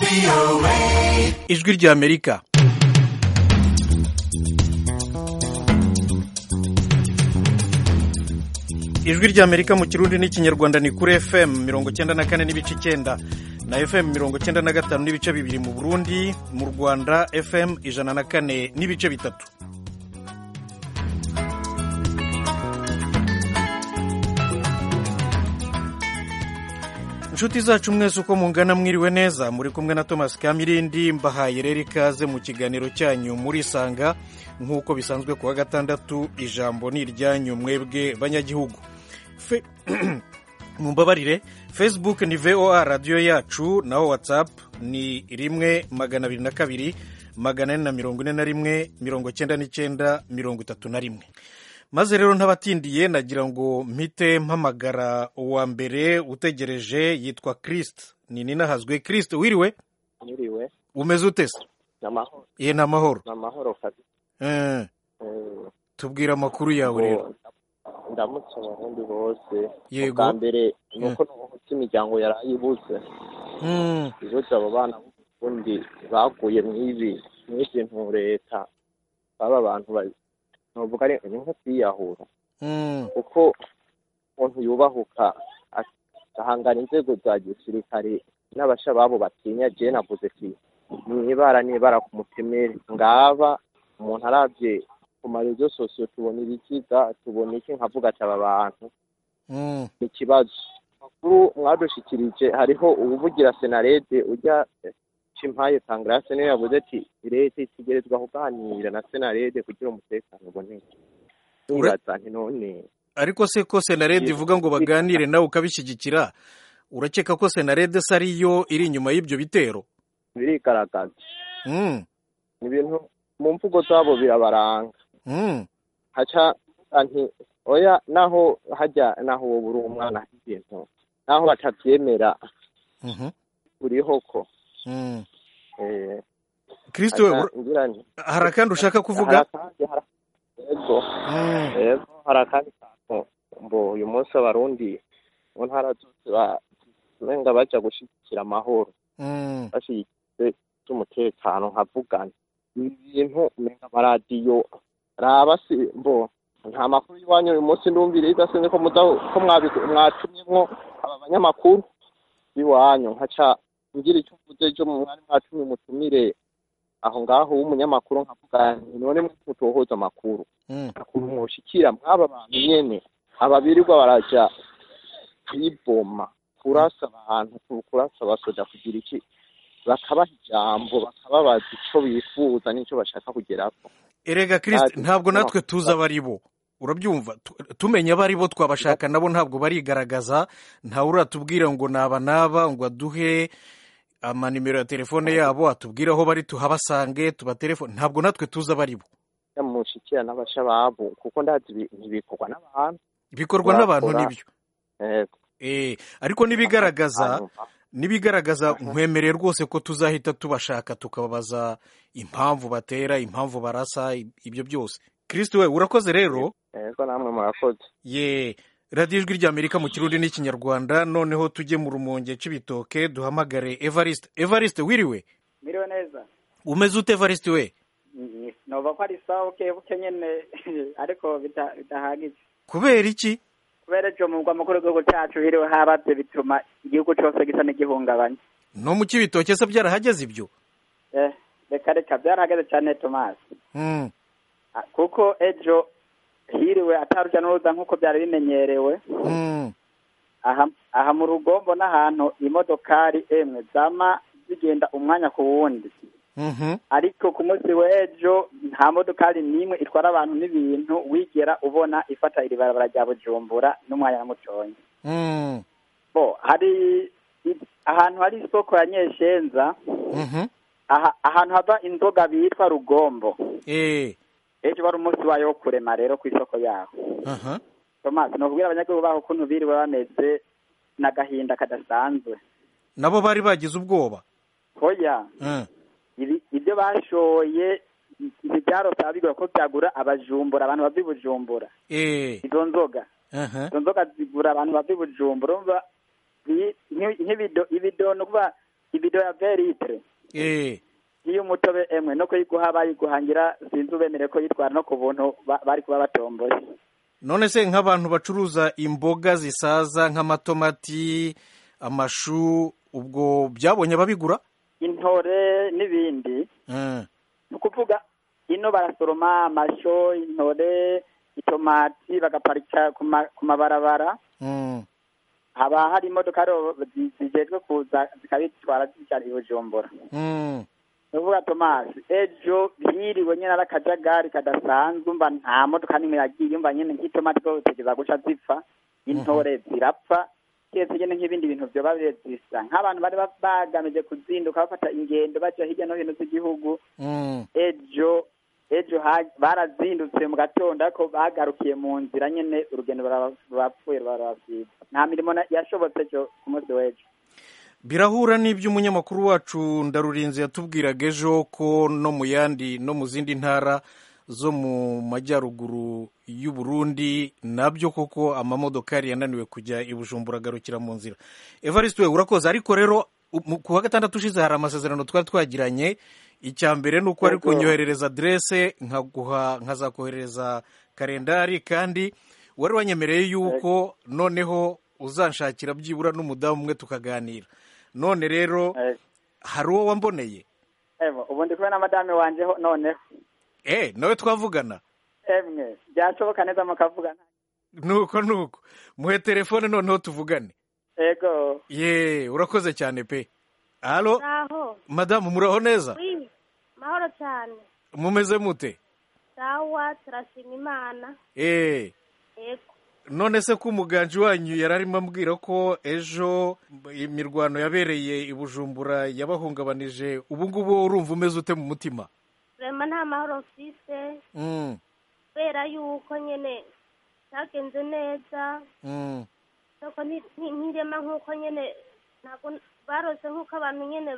ijwi ry'amerika ijwi ry'amerika mu kirundi n'ikinyarwanda ni kuri fm mirongo icyenda na kane n'ibice icyenda na fm mirongo icyenda na gatanu n'ibice bibiri mu burundi mu rwanda fm ijana na kane n'ibice bitatu inshuti zacu mwese uko mungana mwiriwe neza muri kumwe na thomas kamirindi mbahaye rero ikaze mu kiganiro cyanyu muri sanga nk'uko bisanzwe kuwa gatandatu ijambo ni iryanyu mwebwe banyagihugu Fe... mumbabarire facebook ni voa radiyo yacu naho whatsapp ni rimwe magana abiri na kabiri magana ane na mirongo ine na rimwe mirongo cyenda n'icyenda mirongo itatu na rimwe maze rero ntabatindiye nagira ngo mpite mpamagara uwa mbere utegereje yitwa kirisite ni ninahazwe kirisite wiriwe Niriwe umeze ute se namahoro ye ni amahoro namahoro kabisa Eh, Eh, tubwire amakuru yawe rero ngo ndamutse abarundi bose Yego. ubwa mbere ni uko nubuhutse imiryango yarayibuze Mm, ibibuze abo bana b'uburundi baguye mw'ibi mw'ibintu leta baba abantu ba- novuga ari ni nko kwiyahura mm, kuko umuntu yubahuka agahangana inzego za gisirikare n'abashababo batinya je navuze ati nibara nibara ku mutemeri ngaba umuntu aravye ku marezo sosiyo tubona ibiziga tubona iki nkavuga ati aba bantu mm, ni ikibazo makuru mwadushikirije hariho uwuvugira senarede ujya cimpaye tangrase niwe yavuze ati leta itegerezwa kuganira na senarede kugira umutekano uboneke nibaza nti none ariko se ko senarede ivuga ngo baganire nawe ukabishyigikira urakeka ko senarede se ariyo iri inyuma y'ibyo bitero birigaragaza Mm, ni ibintu mu mvugo zabo birabaranga mm, haca nti oya naho hajya naho wowe uri umwana ibintu naho batabyemera mhm, uriho ko mm. eh, kirisite we haca ura- ngira nti hari akandi ushaka kuvuga hari akandi hari yego Mm, yego hari akandi kantu mbo uyu munsi abarundi mu ntara zose ba- umenga baja gushigikira amahoro mm, bashyigikiye z'umutekano nkavugana ibintu umenga amaradiyo raba si mbo nta makuru y'iwanyu uyu munsi ndumviriza sinzi ko muza ko mwabi- mwatumyemwo aba banyamakuru b'iwanyu nkaca ngira icyo mvuze ejo mu mwari mwatumye umutumire aho ngaho w'umunyamakuru nkavuga nti none mutohoza amakuru mm. ukuntu mwoshikira mwaba bantu nyene aba birirwa baraja kwiboma kurasa abantu kurasa abasoja kugira iki bakabaha ijambo bakababaza ico bifuza n'ico bashaka kugerako erega kirisite Ati, ntabwo no. natwe tuzi abo ari bo urabyumva Tu- tumenya abo ari bo twabashaka nabo ntabwo barigaragaza ntawe uratubwira ngo naba naba ngo aduhe amanimero ya telefone yabo atubwire aho bari tuhabasange tubatelefone ntabwo natwe tuzi abo ari bo mushikira n'abashababu kuko ndazi ibi- ntibikorwa n'abantu bikorwa n'abantu Murakora. nibyo Yego. Eh, ariko n'ibigaragaza Hanyuma, n'ibigaragaza nkwemereye rwose ko tuzahita tubashaka tukababaza impamvu batera impamvu barasa ibyo byose kirisite we urakoze rero yego namwe murakoze ye radiyo ijwi ry'amerika mu kirundi n'ikinyarwanda noneho tujye mu rumonge cy'ibitoke duhamagare evariste evariste wiriwe Miriwe neza umeze ute evariste we Ni- nova ko ari sawa buke buke nyene ariko bita- bidahagije kubera iki kubera ejo mu mugwa mukuru w'igihugu cacu hiriwe habaze bituma igihugu cose gisa n'igihungabanya no mu cy'ibitoke se byarahageze ibyo eh reka reka byarahageze cane tomasi Mm, Ah, kuko ejo hiriwe ataruja n'uruza nk'uko byari bimenyerewe mm, aha aha mu rugombo n'ahantu imodokari emwe zama zigenda umwanya ku wundi mhm, ariko ku munsi w'ejo nta modokari n'imwe itwara abantu n'ibintu wigera ubona ifata iri barabara rya bujumbura n'umwanya na mutoya mm, bo hari i- ahantu hari isoko ya nyeshenza mhm, aha, ahantu hava inzoga bitwa rugombo eh, ejo wari umunsi wayo wo kurema rero ku isoko yaho aha, tomasi ni ukubwira abanyagihugu baho ukuntu biriwe bameze n'agahinda kadasanzwe nabo bari bagize ubwoba hoya Mm, ibi ibyo bashoye ibi byarose bigura ko byagura abajumbura abantu bava i bujumbura eh, izo nzoga aha, izo nzoga zigura abantu bava i bujumbura urumva nk'ibido ibido ni ukuvuga ibido ya veritre eh iyo umutobe emwe no kuyiguha bayiguhangira sinzi ubemere ko yitwara no ku buntu ba- bari kuba batomboye none se nk'abantu bacuruza imboga zisaza nk'amatomati amashu ubwo byabonye ababigura intore n'ibindi Eh, ni ukuvuga ino barasoroma amasho intore itomati bagaparika ku ma- ku mabarabara mm, haba hari imodoka rero zi- zijejwe kuza zikabitwara zijana i bujumbura mm, ni ukuvuga tomasi ejo hiriwe nyine ari akajagari kadasanzwe umva nta modoka n'imwe yagiye umva nyine nk'itomati zo zitegeza guca zipfa intore zirapfa keretse nyine nk'ibindi bintu vyoba zisa nk'abantu bari ba- bagamije kuzinduka bafata ingendo baja hirya no hino z'igihugu mm. ejo ejo ha- barazindutse mu gatondo ariko bagarukiye mu nzira nyene urugendo baraba- barapfuye barabasiga nta mirimo na- yashobotse ejo ku munsi w'ejo birahura n'ibyo umunyamakuru wacu ndarurinze yatubwiraga ejo ko no mu yandi no mu zindi ntara zo mu majyaruguru y'u Burundi nabyo koko amamodokari yananiwe kujya i Bujumbura agarukira mu nzira Evariste we urakoze ariko rero u- mu- ku wa gatandatu ushize hari amasezerano twari twagiranye icya mbere ni uko ari Yego. kunyoherereza adresse nkaguha nkazakohereza kalendari kandi wari wanyemereye yuko noneho uzanshakira byibura n'umudamu umwe tukaganira none rero Eh, hari uwo wamboneye evo ubu ndi kumwe na madame wanje ho noneho eh nawe twavugana emwe byashoboka neza mukavugana nuko nuko muhe telefone noneho tuvugane ego ye urakoze cyane pe halo Aho, madamu muraho neza wi, mahoro cyane. mumeze mute Sawa, turashima Imana. eh Yego. none se ko umuganji wanyu yari arimo ambwira ko ejo imirwano yabereye i bujumbura yabahungabanije ubu ngubu urumva umeze ute mu mutima Rema nta mahoro mfise Mm, kubera yuko nyene cyagenze neza. mm, Nuko nti- nti- ntirema nk'uko nyene ntabwo barose nk'uko abantu nyene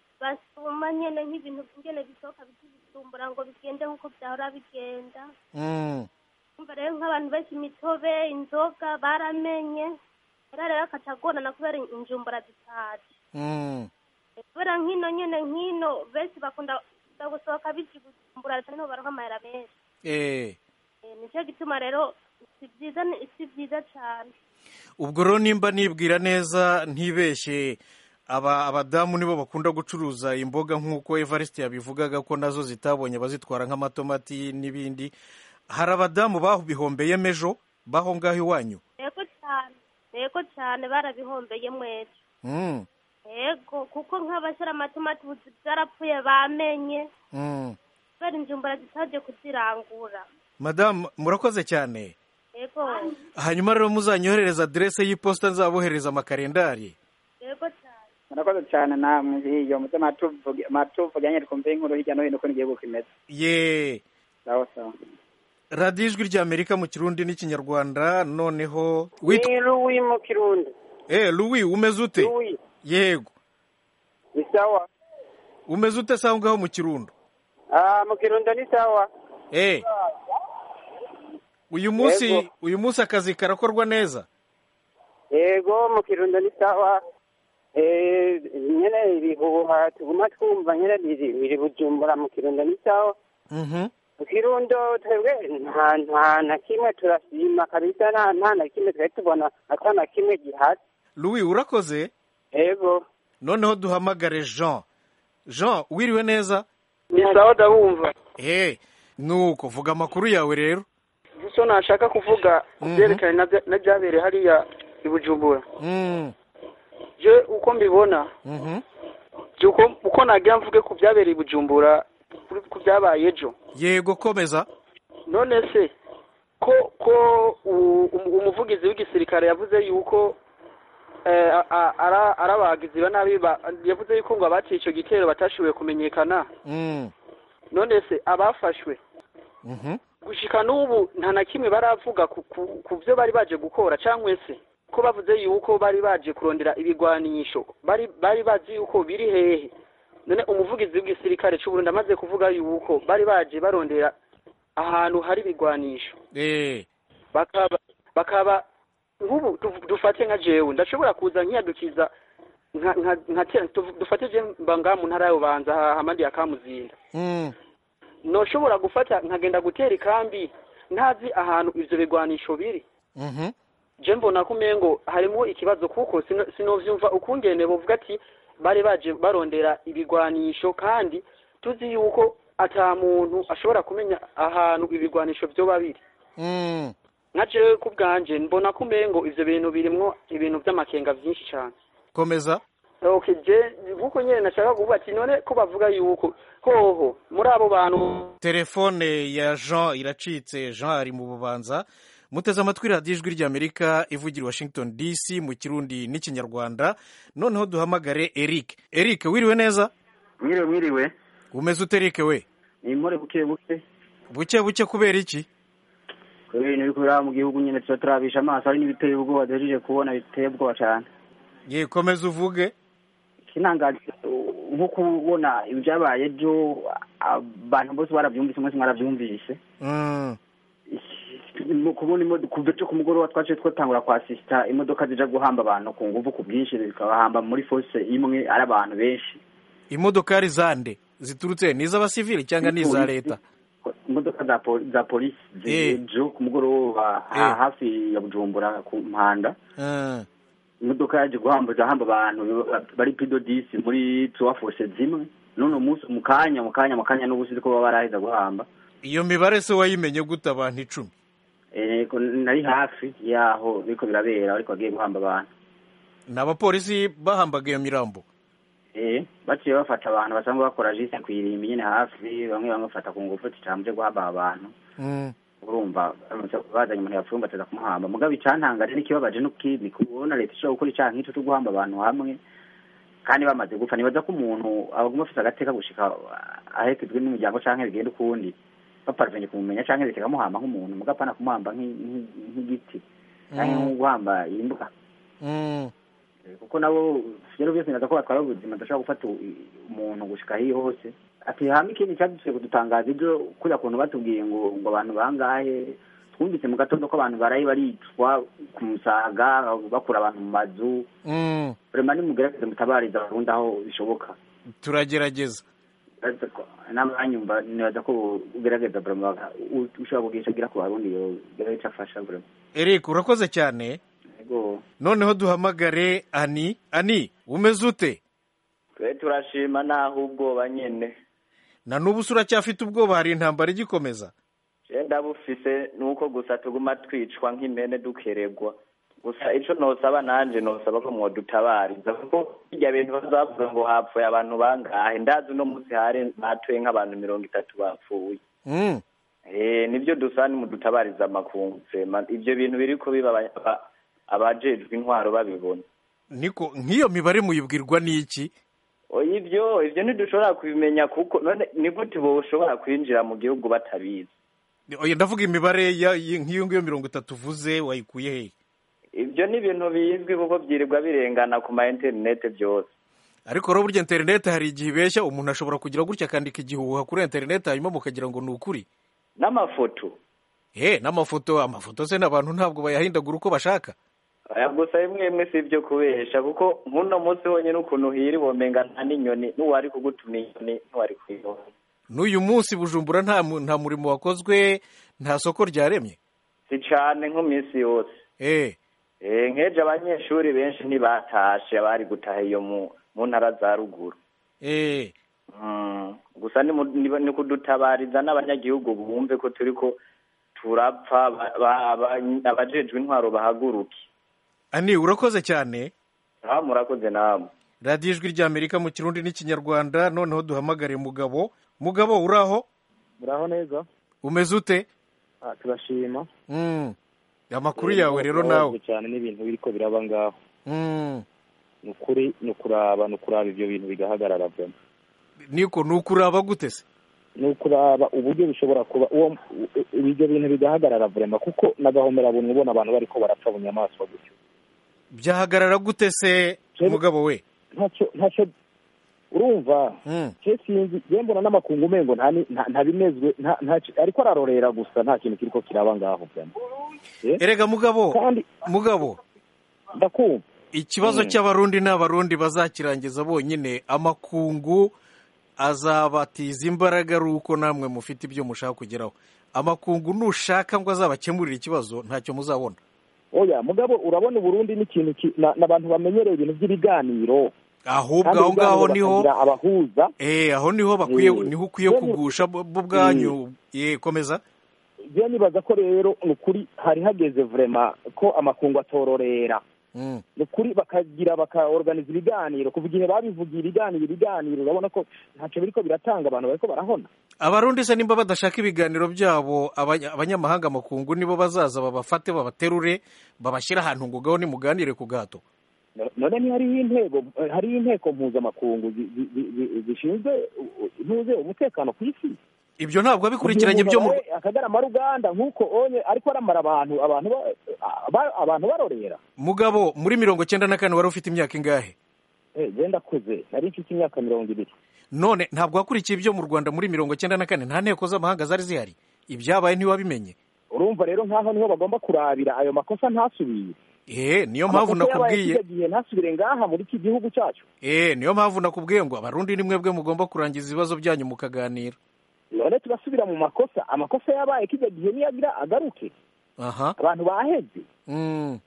basuma nyene nk'ibintu nyene bisohoka bikibisumbura ngo bigende nk'uko byahora bigenda. mm. Umva rero nk'abantu benshi imitobe inzoga baramenye rero rero akacagorana kubera injumbura zitaje Mm. kubera nk'ino nyene nk'ino benshi bakunda bakunda gusohoka biji gujumbura leta niho baronka amahera menshi Eh, Eh, nicyo gituma rero si byiza ni- si byiza cane ubwo rero nimba nibwira neza ntibeshye aba abadamu nibo bakunda gucuruza imboga nk'uko evariste yabivugaga ko nazo zitabonye abazitwara nk'amatomati n'ibindi hari abadamu babihombeyemo ejo baho ngaho iwanyu yego cane yego cane barabihombeye mwese Mm, yego kuko nk'abashyira amatomati ubu byarapfuye bamenye mm. kubera injumbura zitaje kuzirangura madamu murakoze cyane yego hanyuma rero muzanyoherereza aderese y'iposita nzabohereza amakarendari yego cane murakoze cyane namwe hiyo muze matuvuga nyine twumve inkuru hirya no hino uko igihugu kimeze ye sawa sawa radiyo ijwi ry'amerika mu kirundi n'ikinyarwanda noneho witwa ni Louis mu kirundi eh louis umeze ute Louis yego ni sawa umeze ute se aho ngaho mu kirundo ah mu kirundo ni sawa eh uyu munsi Yego. uyu munsi akazi karakorwa neza yego mu kirundo ni sawa eh nyene ibihuha tuguma twumva nyene biri biri bujumbura mu kirundo ni sawa mhm mu kirundo twebwe nta nta na kimwe turashima kabisa nta nta na kimwe twari tubona ata na kimwe gihari louis urakoze yego noneho duhamagare jean jean wiriwe neza ni sawa ndabumva eh nuko vuga amakuru yawe rero gusa nashaka kuvuga ku Mhm. byerekanye na bya- na byabereye hariya i bujumbura mm je uko mbibona mhm je uko uko nagira mvuge ku byabereye i bujumbura kuri- ku byabaye ejo yego komeza none se ko ko u- um- umuvugizi w'igisirikare yavuze yuko eh, a- a- ara- ari abagizi ba nabi ba- yavuze yuko ngo abaciye icyo gitero batashoboye kumenyekana mm none se abafashwe mhm gushika n'ubu nta na kimwe baravuga ku, ku, ku byo bari baje gukora cyangwa se ko bavuze yuko bari baje kurondera ibigwanisho bari bari bazi yuko biri hehe none umuvugizi w'igisirikare cy'u Burundi amaze kuvuga yuko bari baje barondera ahantu hari ibigwanisho eh bakaba bakaba nk'ubu du- dufate nka jewe ndashobora kuza nkiyadukiza nka nka nka kera tuv- dufatije mba ngaha mu ntara y'ubanza hamandi ya kamuzinda Mm. noshobora gufata nkagenda gutera ikambi ntazi ahantu ivyo bigwanisho biri Mhm. je mbona ko umengo harimo ikibazo kuko sino- sinovyumva ukungene bovuga ati bari baje barondera ibigwanisho kandi tuzi yuko ata muntu ashobora kumenya ahantu ibigwanisho vyoba biri Mm. nka jewe ku bwanje mbona ko umengo ivyo bintu birimwo ibintu vy'amakenga vyinshi cane komeza okay je nkuko nyene nashaka kuvuga ati none ko bavuga yuko hoho muri abo bantu telefone ya jean iracitse jean ari mu bubanza muteze amatwi radiyo ijwi ry'amerika ivugira i washington dc mu kirundi n'ikinyarwanda noneho duhamagare eric eric wiriwe neza mwiriwe mwiriwe umeze ute eric we ni impore buke buke buke buke kubera iki ku bintu biri kubera mu gihugu nyine tuba turabisha amaso hari n'ibiteye ubwoba duhejeje kubona biteye ubwoba cyane ye komeza uvuge ikintangaje nko kubona ibyabaye ejo abantu bose barabyumvise mwese mwarabyumvise Mm. mu kubona imodoka kuva ejo ku mugoroba twaciye twatangura kwasisita imodoka zija guhamba abantu ku nguvu ku bwinshi zikabahamba muri force imwe ari abantu benshi imodokari zande ziturutse ni iz'abasivili cyangwa ni iza leta imodoka za poli- za polisi Eh. ejo ku mugoroba ha- Eh. hafi ya bujumbura ku mpanda Mm. imodoka yaje guhamba hamba abantu bari pido disi muri tuwa force zimwe none umunsi mu kanya mu kanya mu kanya n'ubusizi ko baba baraheza guhamba iyo mibare se wayimenye gute abantu icumi Eh, ko nari hafi yaho biriko birabera ariko bagiye guhamba abantu ni abapolisi bahambaga iyo mirambo Eh, baciye bafata abantu basanzwe bakora jisi kw'irimbi nyene hafi bamwe bamwe bafata ku ngufu ati camuje guhamba abantu Mm. urumva baramutse bazanye umuntu yapfuye bateza kumuhamba mugabo icantangaje n'ikibabaje n'ukindi kubona leta ishobora gukora icaha nk'ico co guhamba abantu hamwe kandi bamaze gupfa nibaza ko umuntu abaguma afise agateka gushika aherekejwe n'umuryango canke bigenda ukundi baparvenye kumumenya canke leta ikamuhamba nk'umuntu mugabo apana kumuhamba nk'i- nk'i- nk'igiti canke Mm. nko guhamba imbwa Mm. kuko nabo rero byose nibaza ko batwara ubuzima badashobora gufata u- umuntu gushika hiyo hose ati hama ikindi cyadusuye kudutangaza ibyo kuriya kuntu batubwiye ngo ngo abantu bangahe twumvise mu gatondo ko abantu baraye baricwa ku musaga bakura abantu mu mazu Mm. vrema nimugerageze mutabariza abarundi aho bishoboka turagerageza Uretse ko n'abanyumva nibaza ko ugerageza vrema baka- u- ushobora kugisha agira ku barundi yogira ico afasha vrema eric urakoze cyane ego noneho duhamagare ani ani umeze ute twe turashima naho ubwoba nyene na n'ubu se uracyafite ubwoba hari intambara igikomeza je ndabufise nuko gusa tuguma twicwa nk'impene dukeregwa gusa ico nosaba nanje nosaba ko mwodutabariza kuko birya bintu bazavuga ngo hapfuye abantu bangahe ndazi uno munsi hari batuye nk'abantu mirongo itatu bapfuye Mm. eh nibyo dusaba nimudutabariza amakungu sema ivyo bintu biriko biba aba- aba- abajejwe intwaro babibona niko nk'iyo mibare muyibwirwa n'iki oya ivyo ivyo ntidushobora kubimenya kuko none ni gute boshobora kwinjira mu gihugu batabizi oya ndavuga imibare ya- y- nk'iyo ngiyo mirongo itatu uvuze wayikuye hehe ibyo ni ibintu bizwi kuko byirirwa birengana ku ma interinete byose ariko rero burya interineti hari igihe ibeshya umuntu ashobora kugira gutya akandika igihuha kuri interineti hanyuma mukagira ngo ni ukuri n'amafoto he n'amafoto amafoto se n'abantu ntabwo bayahindagura uko bashaka aya gusa bimwe bimwe si ibyo kubesha kuko nk'uno munsi honyine ukuntu hiri womenga nta n'inyoni n'uwari kugutuma inyoni ntiwari kuyibona n'uyu munsi bujumbura nta mu- nta murimo wakozwe nta soko ryaremye si cane nk'iminsi yose eh Eh, nk'ejo abanyeshuri benshi ntibatashe abari gutaha iyo mu mu ntara za ruguru eh Mm, gusa ni mu- ni ni kudutabariza n'abanyagihugu bumve ko turiko turapfa ba- ba- aba- abajejwe intwaro bahaguruke ani urakoze cyane aha murakoze namwe radiyo ijwi ry'amerika mu kirundi n'ikinyarwanda noneho duhamagare mugabo mugabo uraho muraho neza umeze ute Ah, turashima Mm. amakuru yawe rero nawe Turababajwe cyane n'ibintu biriko biraba ngaho Mm. ni ukuri ni ukuraba ni ukuraba ibyo bintu bigahagarara vyama niko ni ukuraba gute se ni ukuraba uburyo bishobora kuba uwo ibyo bintu bigahagarara vrema kuko nagahomera buntu ubona abantu bariko barapfa bunyamaswa gutyo byahagarara gute se Jewe- mugabo we ntacyo ntacyo urumva Mm. je sinzi je mbona n'amakungu umengo nta ni- nta- ntabinezwe nta- nta- ariko ararorera gusa nta kintu kiriko kiraba ngaho vyama erega mugabo kandi mugabo ndakumva ikibazo Mm. cy'abarundi n'abarundi bazakirangiza bonyine amakungu azabatiza imbaraga ari uko namwe mufite ibyo mushaka kugeraho amakungu nushaka ngo azabakemurire ikibazo ntacyo muzabona oya mugabo urabona uburundi n'ikintu ki- na- n'abantu bamenyereye ibintu by'ibiganiro ahubwo Kandi aho ngaho ibiganiro niho bakagira abahuza eh aho niho bakwiye Eh, niho ukwiye rero- kugusha bo bo ubwanyu ye komeza je nibaza ko rero ni ukuri hari hageze vrema ko amakungu atororera Mm. ni ukuri bakagira bakaorganiza ibiganiro kuva igihe babivugiye ibiganiro ibiganiro urabona ko ntacyo biriko biratanga abantu bariko barahona abarundi se nimba badashaka ibiganiro byabo abanya- abanyamahanga amakungu nibo bazaza babafate babaterure babashyire ahantu ngo gaho nimuganire ku gahato No- none ntihariho intego hariho inteko mpuzamakungu zi- zi- zi- zi- zishinzwe uh, ntuze umutekano ku isi ibyo ntabwo bikurikiranye byo mu akagarama ruganda nk'uko onye ariko aramara abantu abantu ba- ba- abantu barorera mugabo muri mirongo cyenda na kane wari ufite imyaka ingahe Eh, je ndakuze nari mfite imyaka mirongo ibiri none ntabwo wakurikiye ibyo mu rwanda muri mirongo cyenda na kane nta nteko z'amahanga zari zihari ibyabaye ntiwabimenye urumva rero nk'aho niho bagomba kurabira ayo makosa ntasubire eh niyo mpamvu Amakosa yabaye nakubwiye kijya gihe ntasubire ngaha muri iki gihugu cyacu eh niyo mpamvu nakubwiye ngo abarundi ni mwebwe mugomba kurangiza ibibazo byanyu mukaganira none tugasubira mu makosa amakosa yabaye kijya gihe niyagira agaruke aha abantu baheze mm.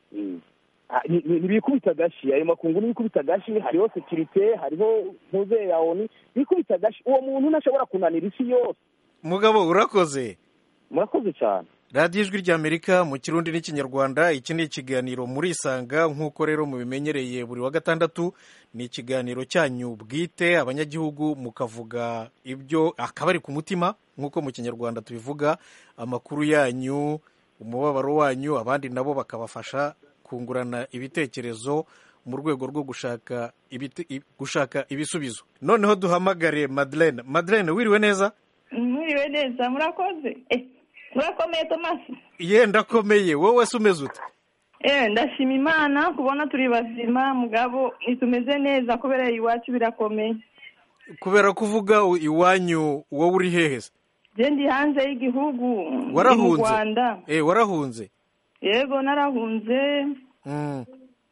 Ah, ni- ni- ntibikubita agashi ayo makungu ntibikubita agashi hariho sekirite hariho ntuze ya oni bikubita agashi uwo muntu ntashobora kunanira isi yose mugabo urakoze murakoze cyane radiyo ijwi ry'amerika mu kirundi n'ikinyarwanda iki ni ikiganiro murisanga nk'uko rero mubimenyereye buri wa gatandatu ni ikiganiro cyanyu bwite abanyagihugu mukavuga ibyo akabari ku mutima nk'uko mu kinyarwanda tubivuga amakuru yanyu umubabaro wanyu abandi nabo bakabafasha kungurana ibitekerezo mu rwego rwo gushaka ibite- i- gushaka ibisubizo noneho duhamagare madeleine madeleine wiriwe neza mwiriwe neza murakoze Eh, murakomeye tomasi yenda akomeye wowe se umeze ute eh ndashima imana kubona turi bazima mugabo nitumeze neza kubera iwacu birakomeye kubera ko uvuga u- iwanyu wowe uri hehe se je ndi hanze y'igihugu ndi mu warahunze rwanda eh warahunze yego narahunze Mm.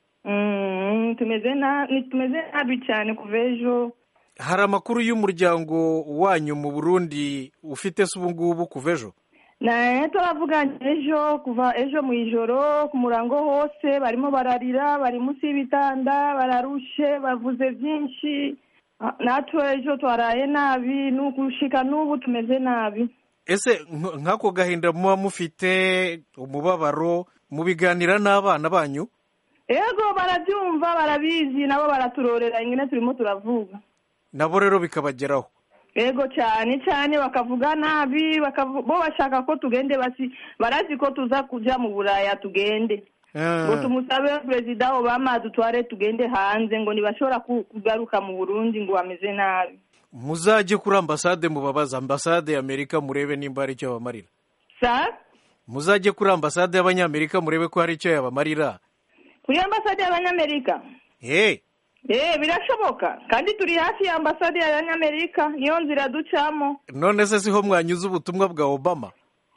Mm, tumeze na ni- tumeze nabi cyane kuva ejo hari amakuru y'umuryango wanyu mu burundi ufite se ubu ngubu kuva ejo naye turavuganye ejo kuva ejo mu ijoro ku murango hose barimo bararira bari munsi y'ibitanda bararushe bavuze byinshi Ah, natwe ejo twaraye nabi nugushika n'ubu tumeze nabi ese nk- nk'ako gahinda muba mufite umubabaro mubiganira n'abana banyu yego barabyumva barabizi nabo baraturorera ingene turimo turavuga nabo rero bikabageraho yego cyane cyane bakavuga nabi bakavu- bo bashaka ko tugende basi barazi ko tuza kuja mu buraya tugende ngo Ah. tumusabe perezida obama dutware tugende hanze ngo ntibashobora ku- kugaruka mu burundi ngo bameze nabi muzajye kuri ambasade mubabaza ambasade y'amerika murebe nimba hari icyo yabamarira sa muzajye kuri ambasade y'abanyamerika murebe ko hari icyo yabamarira kuri ambasade y'abanyamerika hey eh birashoboka kandi turi hafi ya ambasade y'abanyamerika niyo nzira ducamo none se siho mwanyuze ubutumwa bwa obama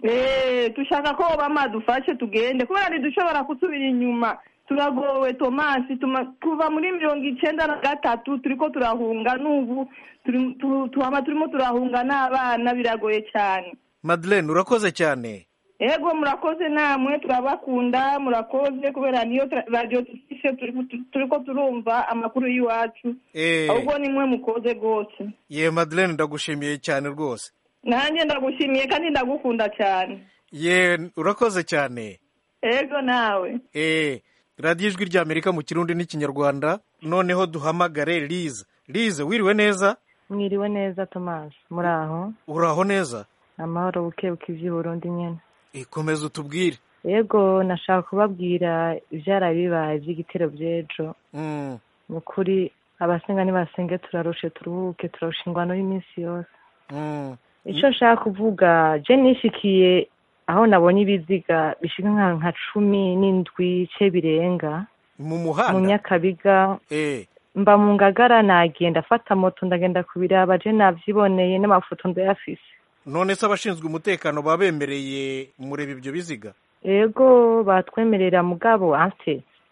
eh dushaka ko obama dufashe tugende kubera ntidushobora gusubira inyuma turagowe tomasi tuma- kuva muri mirongo icyenda na gatatu turiko turahunga n'ubu turi- tu- tuhama turimo turahunga n'abana biragoye cyane madeleine urakoze cyane ego murakoze namwe turabakunda murakoze kubera niyo tra- radiyo dufise turi- turiko turumva amakuru y'iwacu Eh. ahubwo nimwe mukoze rwose ye madeleine ndagushimiye cyane rwose nanjye ndagushimiye kandi ndagukunda cyane ye urakoze cyane ego nawe eh radiyo ijwi ry'amerika mu kirundi n'ikinyarwanda noneho duhamagare lize lize wiriwe neza mwiriwe neza tomasi muri aho uraho neza amahoro buke buke iby'uburundi nyine ikomeza utubwire yego nashaka kubabwira ibyaraye bibaye by'igitero by'ejo Mm. ni ukuri abasenga nibasenge turarushe turuhuke turarusha ingwano y'iminsi yose Mm. icyo nshaka kuvuga je nishikiye aho nabonye ibiziga bishika nka nka cumi n'indwi ce birenga mu mu muhanda nyakabiga eh mba mu ngagara nagenda afata moto ndagenda kubiraba je navyiboneye n'amafoto ndayafise none se abashinzwe umutekano babemereye mureba ibyo biziga ego batwemerera mugabo ante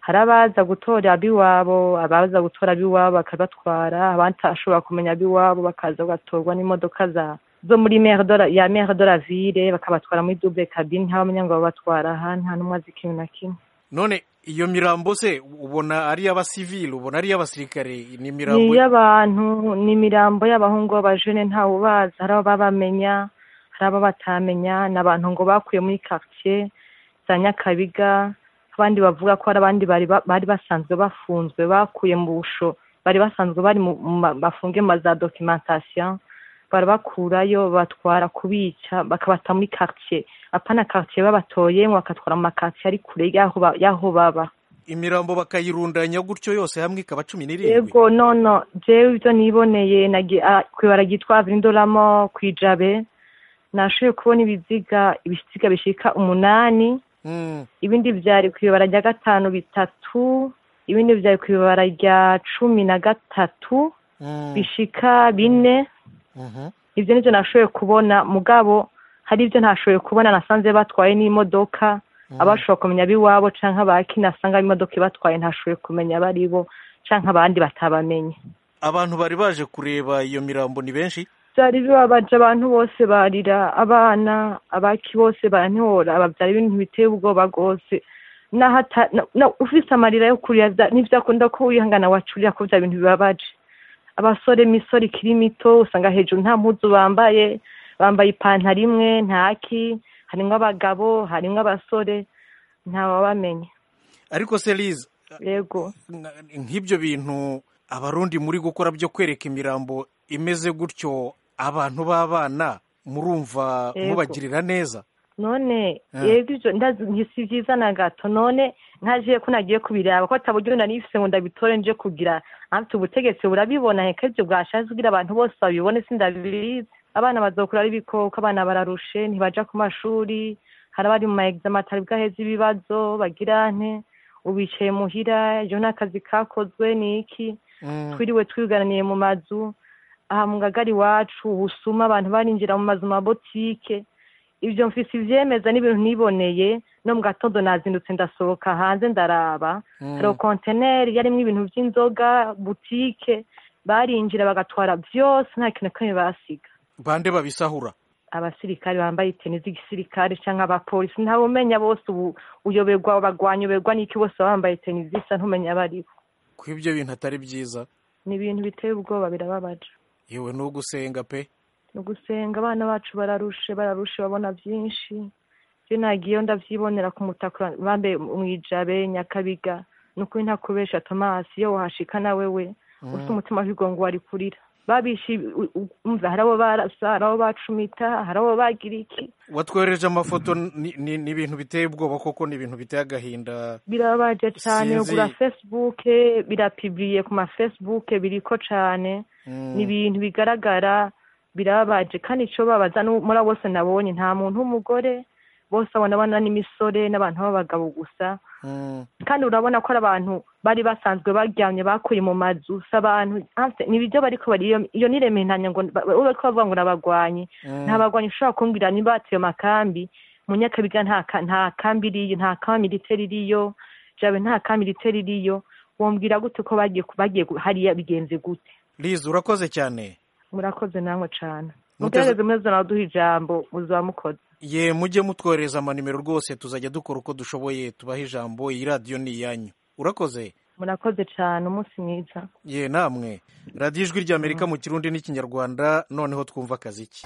hari abaza gutora ab'iwabo abaza gutora ab'iwabo bakabatwara abashobora kumenya ab'iwabo bakaza bagatorwa n'imodoka za zo muri mere de la, ya mere de la ville bakabatwara muri double cabine ntabamenya ngo babatwara aha nta n'umwe azi ikintu na kimwe none iyo mirambo se ubona ari iy'abasivili ubona ari iy'abasirikare ni ni imirambo iy'abantu ni imirambo y'abahungu b'abajene ntawe ubazi hari abo babamenya hari abo batamenya ni abantu ngo bakuye muri quartier za nyakabiga abandi bavuga ko hari abandi bari ba- bari basanzwe bafunzwe bakuye mu busho bari basanzwe bari mu mu ma- bafunge mu ma za documentation barabakurayo batwara kubica bakabata muri quartier apana quartier babatoye ngo bakatwara mu makartier ari kure y'aho ba- y'aho baba imirambo bakayirundanya gutyo yose hamwe ikaba cumi n'irindwi yego nono jewe ibyo niboneye nagi- ah, kwibara ryitwa vindoramo kwijabe nashoboye kubona ibiziga ibisiga bishika umunani Mm, ibindi vyari kwibara rya gatanu bitatu ibindi vyari kwibara rya cumi na gatatu mm, bishika bine mhm. ivyo nivyo nashoboye kubona mugabo hari ivyo ntashoboye kubona nasanze batwaye n'imodoka abashobora kumenya ab'iwabo canke abaki nasanga imodoka ibatwaye ntashoboye kumenya abaribo canke abandi batabamenye abantu bari baje kureba iyo mirambo ni benshi byari bibabaje abantu bose barira abana abaki bose barantihora babyara ibintu biteye ubwoba rwose naho ata- na- na- ufise amarira yo kurira vya- ntivyakunda ko wihangana wacurira ko vya bintu bibabaje abasore imisore ikiri mito usanga hejuru nta mpuzu bambaye bambaye ipantaro imwe ntaki harimwo abagabo harimwo abasore ntawabamenye ariko se lize yego nk'ibyo bintu abarundi muri gukora byo kwereka imirambo imeze gutyo abantu b'abana murumva Yego. mubagirira neza none Ah. yego ivyo ndazi nti si vyiza na gato none nkaje ko nagiye kubiraba ko ataburyo nari nifise ngo ndabitore nje kugira afite ubutegetsi burabibona heka ivyo bwashaje kugira abantu bose babibone sindabizi abana bazokura ari ibikoko abana bararushe ntibaja ku mashuri hari abari mu maegzame atari bwaheze ibibazo bagira nte ubicaye muhira ejo n'akazi kakozwe ni iki twiriwe twigananiye mu mazu aha mu ngagari iwacu ubusuma abantu barinjira mu mazu mabotike ibyo mfise ivyemeza n'ibintu niboneye no mu gatondo nazindutse ndasohoka hanze ndaraba Mm. hari konteneri yarimwo ibintu vy'inzoga butike barinjira bagatwara vyose nta kintu na kimwe basiga bande babisahura abasirikare bambaye iteni z'igisirikare canke abapolisi ntawe umenya bose ubu uyoberwa bagwanyoberwa n'iki bose baba bambaye iteni zisa ntumenya abaribo ko ibyo bintu atari byiza ni ibintu biteye ubwoba birababaje yewe ni ugusenga pe ni ugusenga abana bacu bararushe bararushe babona byinshi je nagiyeyo ndavyibonera ku mutaka bambaye mwijabe nyakabiga ni ukuri ntakubesha tomasi iyo wahashika na wewe Mm. ufite umutima w'igongo wari kurira babishe u- u- umva hari abo barasa hari abo bacumita hari abo bagira iki watwohereje amafoto ni ni- ni ibintu biteye ubwoba koko ni ibintu biteye agahinda birababaje cane Sinzi. ugura facebook birapibriye ku ma facebook biriko cane Mm. ni ibintu bigaragara birababaje kandi ico babaza nu- muri abo bose nabonye nta muntu w'umugore bose abona abana n'imisore n'abantu b'abagabo gusa Mm. kandi urabona ko ari abantu bari basanzwe baryamye bakuye mu mazu si abantu hafi- ni ibiryo bariko bari iyo- iyo nirementanya ngo ba- ube ko bavuga ngo nabagwanyi Mm. nta bagwanyi ushobora kumbwira niba batiye makambi mu nyakabiga nta ka- nta kambi iriyo nta kambi militeri iriyo jabe nta kambi militeri iriyo wombwira gute ko bagiye ku- bagiye gu- hariya bigenze gute lize urakoze cyane murakoze namwe cane Muteze- mugerageze mwese naduha ijambo muzaba mukoze ye mujye mutwohereza amanimero rwose tuzajya dukora uko dushoboye tubahe ijambo iyi radiyo ni iyanyu urakoze murakoze cane umunsi mwiza ye namwe radiyo ijwi ry'amerika mu kirundi n'ikinyarwanda noneho twumva akaziki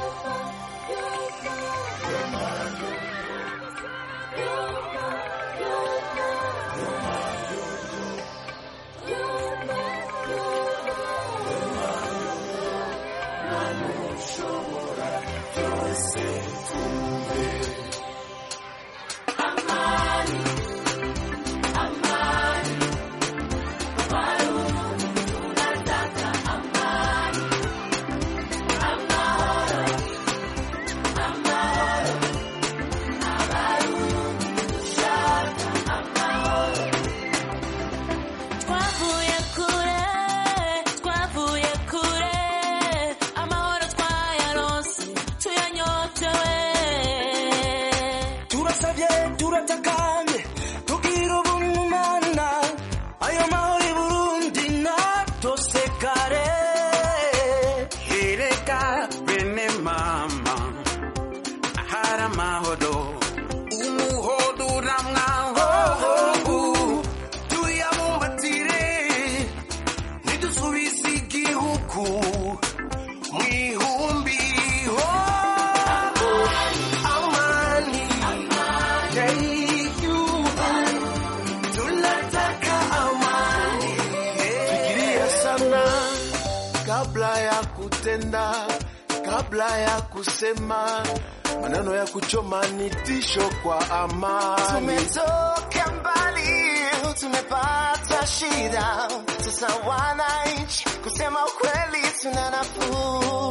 twavuye kure twavuye kure amahoro twayaronse tuyanyotewe huku mwihumbi oh, amani yaiyu tunataka amani fikiria sana kabla ya kutenda kabla ya kusema maneno ya kuchoma ni tisho kwa amani Tumetoka mbali, tumepata shida, sasa wananchi, kusema ukweli tuna nafuu.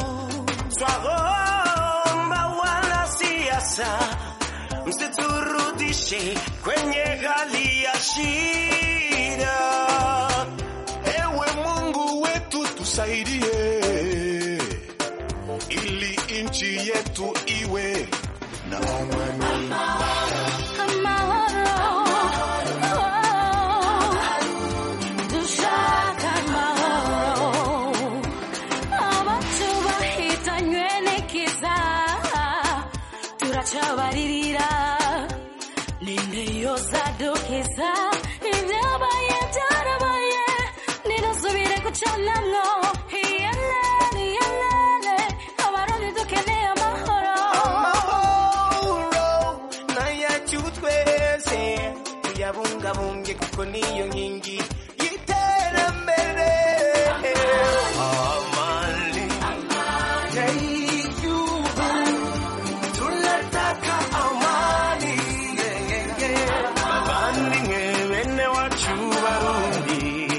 Twaomba wanasiasa msiturudishe kwenye hali ya shida. Ewe Mungu wetu tusaidie, ili nchi yetu iwe na amani. dushaka amahoro abantu bahitanywe n'ikiza turacabaririra ninde yozadukiza ibyabaye byarabaye nidusubire gucanamwo iyelele iyelele abarundi dukeneye amahoro amahoro nayacu twese tuyabungabunge kuko niyo nkingi y'iterambere amani y'igihugu tunataka amani abavandimwe bene wacu barundi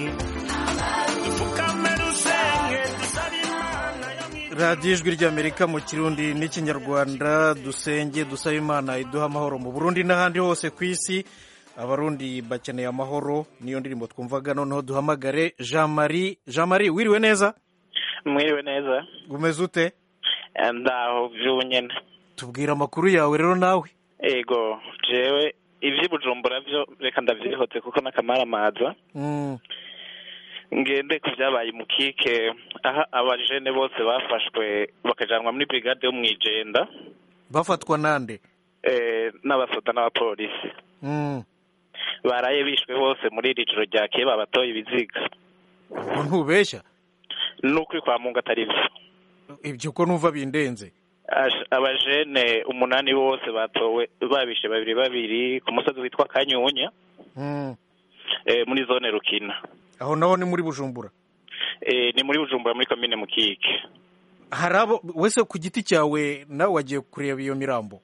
dupfukame dusenge dusabe imana yo mu radiyo ijwi ry'amerika mu kirundi n'ikinyarwanda dusenge dusaba imana iduha amahoro mu burundi n'ahandi hose ku isi abarundi bakeneye amahoro niyo ndirimbo twumvaga noneho duhamagare jean marie jean marie wiriwe neza mwiriwe neza umeze ute ndaho vy'ubu nyene tubwira amakuru yawe rero nawe ego jewe ivy'i bujumbura vyo reka ndavyihoze kuko n'akamaramaza Mm, ngende ku vyabaye mukike aha abajene bose bafashwe bakajanwa muri brigade yo mw'ijenda bafatwa nande eh, n'abasoda n'abapolisi Mm, baraye bishwe bose muri iri joro ryakeye babatoye ibiziga ubwo ntubeshya n'ukuri kwa mungu atari vyo ibyo ko numva bindenze Ash- abajene umunani bose batowe babishe babiri babiri ku musozi witwa kanyunya Mm, eh, muri zone rukina aho naho ni muri bujumbura eh, ni muri bujumbura muri komine mukike hari abo wese ku giti cyawe nawe wagiye kureba iyo mirambo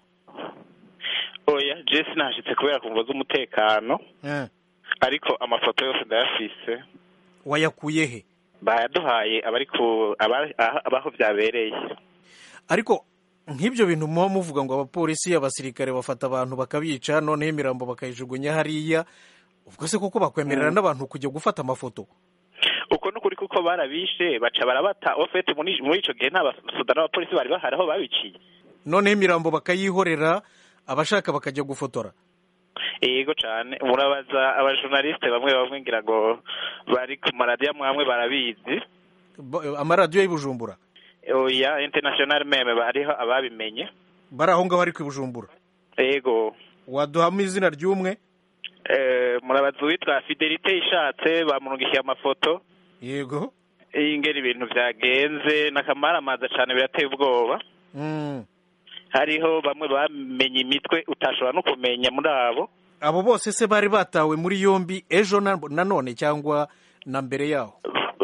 oya jesi nashitse kubera kumva z'umutekano Eh, ariko amafoto yose ndayafise wayakuye he bayaduhaye abari ku aba- aha- abaho vyabereye ariko nk'ibyo bintu muba muvuga ngo abapolisi abasirikare bafata abantu bakabica noneho imirambo bakayijugunya hariya ubwo se koko bakwemerera Mm. n'abantu kujya gufata amafoto uko n'ukuri kuko barabishe baca barabata ofete muri muri ico gihe nta basoda n'abapolisi bari bahari aho babiciye noneho imirambo bakayihorera abashaka bakajya gufotora yego cane murabaza abajournaliste bamwe bamwe ngira ngo bari ku maradiyo amwe amwe barabizi Ba- amaradiyo y'Ibujumbura oya international meme bariho ababimenye bari aho ngaho ariko i Bujumbura yego waduhamo izina ry'umwe eh, murabaza uwitwa fidelite ishatse bamurungikiye amafoto yego ingera ibintu vyagenze n'akamaramaza cane birateye ubwoba Mm. hariho bamwe bamenye imitwe utashobora no kumenya muri abo abo bose se bari batawe muri yombi ejo na nanone cyangwa na mbere yaho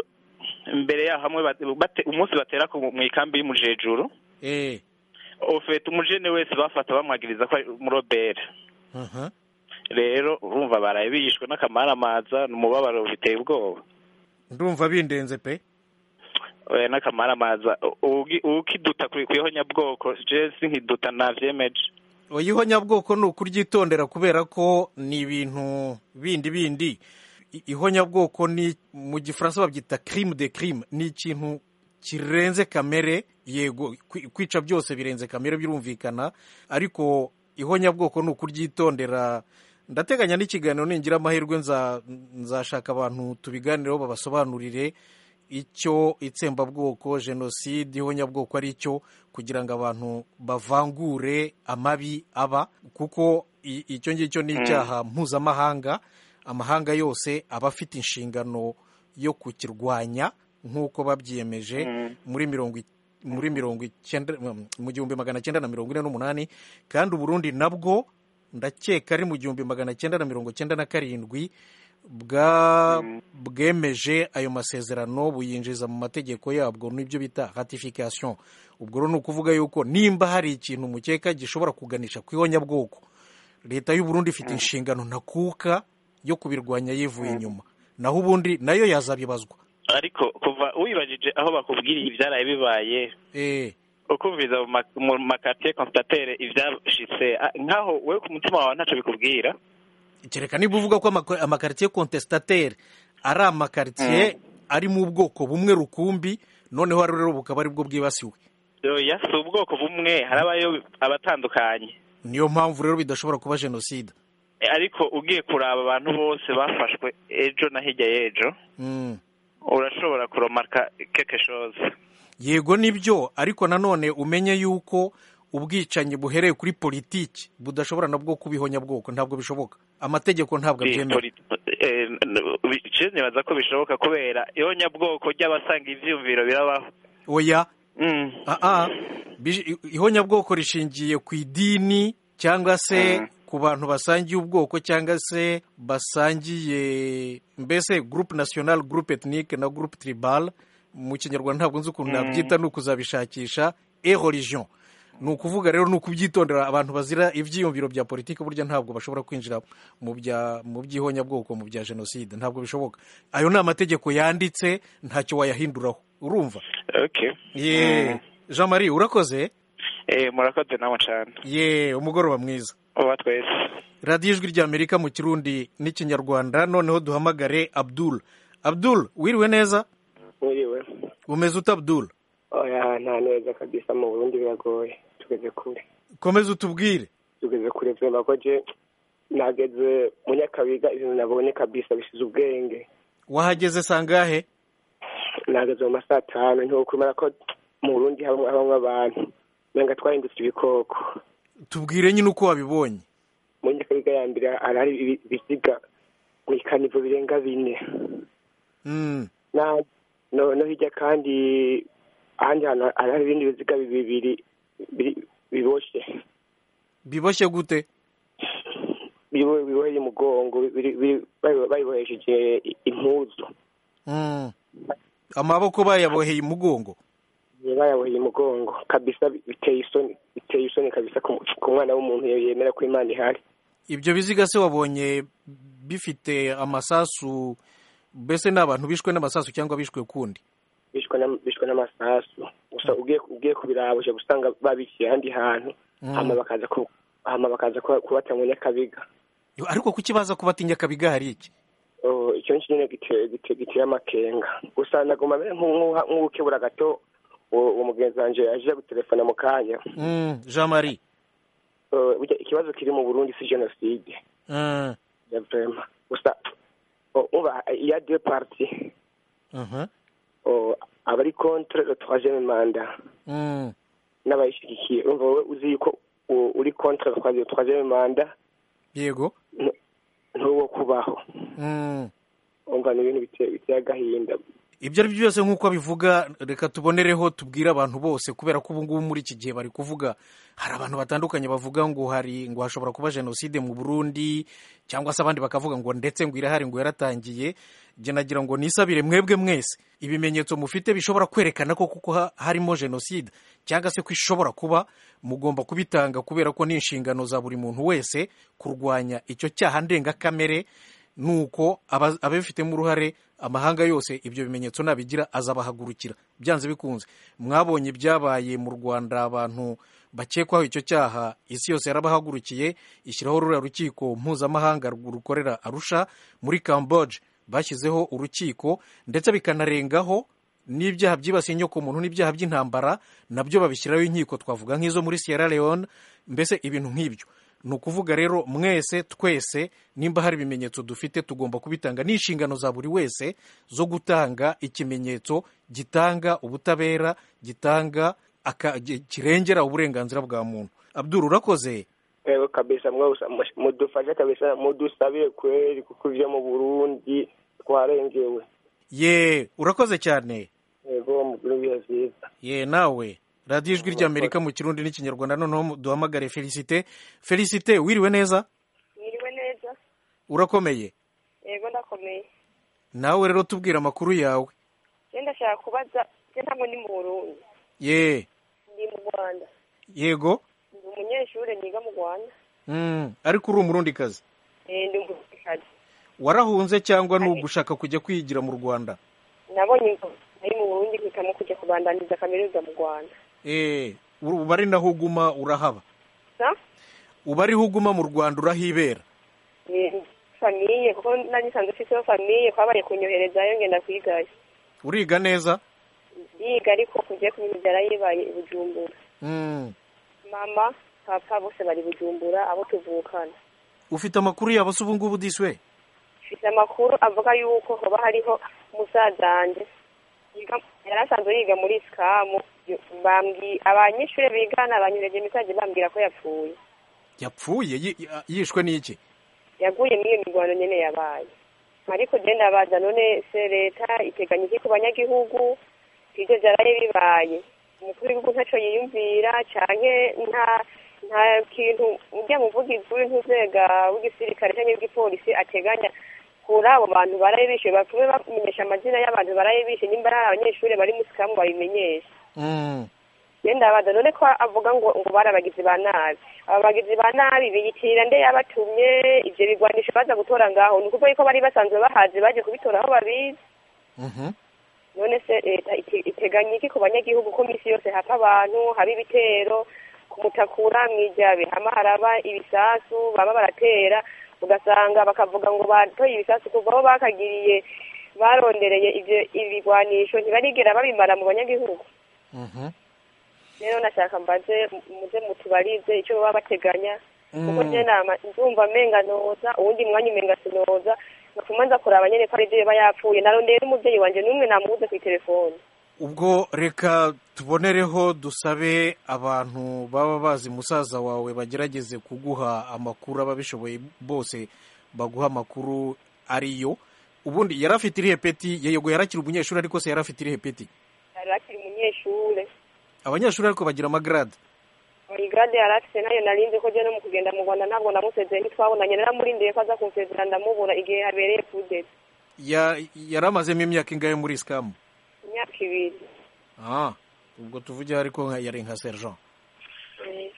mbere yaho hamwe bate- bate- umunsi batera ku- mu ikambi y'umujejuru eh ofete umujene wese bafata bamwagiriza ko ari umurobere aha rero urumva baraye bishwe n'akamaramaza n'umubabaro biteye ubwoba ndumva bindenze pe oya n'akamaramaza ugi- ukiduta ku- kw'ihonyabwoko je sinkiduta navyemeje oyiho nyabwoko ni ukuryitondera kubera ko ni ibintu bindi bindi I- ihonyabwoko ni mu gifaransa babyita crime de crime ni ikintu kirenze kamere yego kwi- kwica byose birenze kamere birumvikana ariko ihonyabwoko ni ukuryitondera ndateganya n'ikiganiro ningira amahirwe nza- nzashaka abantu tubiganireho babasobanurire icyo itsembabwoko jenoside ihonyabwoko ari cyo kugira ngo abantu bavangure amabi aba kuko i- icyo ngicyo ni Mm. icyaha mpuzamahanga amahanga yose aba afite inshingano yo kukirwanya nk'uko babyiyemeje muri mirongo i- muri mirongo icyenda mu gihumbi magana cyenda na mirongo ine n'umunani kandi uburundi nabwo ndakeka ari mu gihumbi magana cyenda na mirongo cyenda na karindwi bwa bwemeje ayo masezerano buyinjiza mu mategeko yabwo n'ibyo bita ratification ubwo rero ni ukuvuga yuko nimba hari ikintu mukeka gishobora kuganisha ku ihonyabwoko leta y'u Burundi ifite inshingano ntakuka yo kubirwanya yivuye inyuma naho ubundi nayo yazabibazwa ariko kuva wibajije aho bakubwiriye ibyaraye bibaye ukumviza mu ma- mu makatiye konstatere ibyashitse ah, nkaho wowe ku mutima wawe ntacyo bikubwira kereka niba uvuga ko amako- amakaritiye contestataire ari amakaritiye ari mu bwoko bumwe rukumbi noneho rero bukaba ari bwo bwibasiwe oya si ubwoko bumwe harabayo abatandukanye niyo mpamvu rero bidashobora kuba jenoside Eh, ariko ugiye kuraba abantu bose bafashwe ejo na hirya y'ejo Mm. urashobora kuromarka keke chose yego nibyo ariko nanone umenye yuko ubwicanyi buhereye kuri politiki budashobora nabwo kuba ihonyabwoko ntabwo bishoboka amategeko ntabwo abyemera biciye nibaza ko bishoboka kubera ihonyabwoko ry'abasanga ivyiyumviro birabaho oya aa Bi- ihonyabwoko rishingiye ku idini cyangwa se ku bantu basangiye ubwoko cyangwa se basangiye mbese groupe national groupe ethnique na groupe tribal mu kinyarwanda ntabwo nzi ukuntu Mm. nabyita ni ukuzabishakisha e religion ni ukuvuga rero ni ukubyitondera abantu bazira ibyiyumviro bya politiki burya ntabwo bashobora kwinjira mu bya mu by'ihonyabwoko mu bya jenoside ntabwo bishoboka ayo ni amategeko yanditse ntacyo wayahinduraho urumva okay ye jean marie urakoze eh murakoze nawe cyane ye umugoroba mwiza uba twese radiyo ijwi ry'amerika mu kirundi n'ikinyarwanda noneho duhamagare abdul abdul wiriwe neza Mwiriwe. umeze ute abdul Oya nta neza kabisa mu Burundi biragoye tugeze kure komeza utubwire tugeze kure vyema ko je nageze mu Nyakabiga ibintu nabonye kabisa bisize ubwenge wahageze sangahe nageze mu masaha atanu ntiwokwemera ko mu Burundi habamwo habamwo abantu menga twahindutse ibikoko tubwire nyine uko wabibonye mu Nyakabiga ya mbere harahari ibi- ibisiga mu ikanivo birenga bine Mm. na no no hirya kandi ahandi hantu harahari ibindi biziga bibiri biri- biboshe biboshye gute bibo- biboheye umugongo biri- biri- babi- babibohesheje impuzu Mm. amaboko bayaboheye umugongo bayaboheye umugongo kabisa biteye isoni biteye isoni kabisa ku ku mwana w'umuntu yemera ko imana ihari ibyo biziga se wabonye bifite amasasu mbese ni abantu bishwe n'amasasu cyangwa bishwe kundi bishwe n'am- bishwe n'amasasu gusa ugiye ugiye kubiraba uje gusanga babishyira ahandi hantu Mm. hama bakaza ku hama bakaza kuba- kubata mu nyakabiga Yo, ariko kuki baza kubatinya kabiga hari iki Oh, icyo ngicyo nyine gite- gite- giteye amakenga gusa naguma mbere nk'u- nk'uha- nk'ukebura gato uwo uwo mugenzi wanje aje gutelefona mu kanya Mm, jean marie Oh, burya ikibazo kiri mu burundi si jenoside Mm. ya vrema gusa oh, umva iya deux parties Mhm. Oh, abari contre le troisième mandat Mm. n'abayishyigikiye urumva wowe uzi yuko u- uri contre le troisième- troisième mandat yego ntu- ntuwo kubaho Mm. umva ni ibintu biteye biteye agahinda ibyo ari byo byose nk'uko abivuga reka tubonereho tubwire abantu bose kubera ko ubu ngubu muri iki gihe bari kuvuga hari abantu batandukanye bavuga ngo hari ngo hashobora kuba jenoside mu burundi cyangwa se abandi bakavuga ngo ndetse ngo irahari ngo yaratangiye njye nagira ngo nisabire mwebwe mwese ibimenyetso mufite bishobora kwerekana ko kuko ha- harimo jenoside cyangwa se ko ishobora kuba mugomba kubitanga kubera ko ni inshingano za buri muntu wese kurwanya icyo cyaha ndengakamere nuko aba- ababifitemo uruhare amahanga yose ibyo bimenyetso nabigira azabahagurukira byanze bikunze mwabonye ibyabaye mu rwanda abantu bakekwaho icyo cyaha isi yose yarabahagurukiye ishyiraho ruriya rukiko mpuzamahanga rukorera arusha muri camboge bashyizeho urukiko ndetse bikanarengaho n'ibyaha byibasiye inyokomuntu n'ibyaha by'intambara nabyo babishyiraho inkiko twavuga nk'izo muri sierra leone mbese ibintu nk'ibyo ni ukuvuga rero mwese twese nimba hari ibimenyetso dufite tugomba kubitanga ni inshingano za buri wese zo gutanga ikimenyetso gitanga ubutabera gitanga aka- gi- kirengera uburenganzira bwa muntu abdul urakoze Ewe kabisa mwese mudufashe kabisa mudusabire kweli kuko ivyo mu Burundi twarengewe ye urakoze cyane yego mugire ibihe byiza ye nawe radiyo ijwi ry'amerika mu kirundi n'ikinyarwanda noneho duhamagare felicite felicite wiriwe neza mwiriwe neza urakomeye yego ndakomeye nawe rero tubwira amakuru yawe je ndashaka kubaza je ntabwo ndi mu burundi ye ndi mu rwanda yego ndi umunyeshuri niga mu rwanda Mm, ariko uri umurundikazi Eh, ndi umurundikazi warahunze cyangwa ni ugushaka kujya kwigira mu rwanda nabonye ngo ari mu burundi mpitamo kujya kubandaniza kaminuza mu rwanda Eh, uba ari naho uguma urahaba sa uba ariho uguma mu rwanda urahibera Eh, famiye kuko nari nsanzwe mfiteho famiye kwabaye kunyoherezayo ngenda kwigayo uriga neza yiga ariko kugiye ku bintu byarayibaye i bujumbura Mm, mama papa bose bari i bujumbura abo tuvukana ufite amakuru yabo se ubu ngubu diswe mfite amakuru avuga yuko hoba hariho umusaza wanjye yiga- yari asanzwe yiga muri sikamu bambwi abanyeshuri bigana banyureje mesaje bambwira ko yapfuye yapfuye yi- yi- yishwe n'iki yaguye muri iyo mirwano nyene yabaye ariko je ndabaza none se leta iteganya iki ku banyagihugu ivyo vyaraye bibaye umukuru w'igihugu ntaco yiyumvira canke nta nta kintu urya muvugizi w'intuzega w'igisirikare canke w'igipolisi ateganya kuri abo bantu baraye bishe bapfume bamenyesha amazina y'abantu baraye bishe nimba ari abanyeshuri bari mu sikamu babimenyesha Mm, je ndabaza none ko avuga ngo ngo bari abagizi ba nabi aba bagizi ba nabi biyitirira nde yabatumye ivyo bigwanisho baza gutora ngaho ni ukuvuga yuko bari basanzwe bahazi baje kubitora aho babizi mhm. none se leta ite- iteganya iki ku banyagihugu ko misi yose hapfa abantu haba ibitero kumutakura mwijabe hama haraba ibisasu baba baratera ugasanga bakavuga ngo batoye ibisasu kuva aho bakagiriye barondereye ivyo ibigwanisho ntibarigera babimara mu banyagihugu Mhm. rero nashaka mbaze muze mutubarize icyo baba bateganya kuko Mm. je nama ndumva menga noza uwundi mwanya umenga sinoza gatuma nza kuraba nyene ko ari ivyo yaba yapfuye narondeye n'umuvyeyi wanje n'umwe namubuze kw'iterefone ubwo reka tubonereho dusabe abantu baba bazi musaza wawe bagerageze kuguha amakuru ababishoboye bose baguha amakuru ariyo ubundi yari afite irihe peti yego yarakiri umunyeshuri ariko se yari afite irihe peti yari akiri umunyeshure abanyeshuri ariko bagira amagarade igrade yari afise nayo narinzi ko je no mu kugenda mu rwanda ntabwo namusezeye ntitwabonanye naramurindiye ko aza kunsezera ndamubura igihe habereye kudeta Ya- yari amazemo imyaka ingahe muri sikamu imyaka ibiri ah ubwo tuvuge ariko nka- yari nka sergent Eh,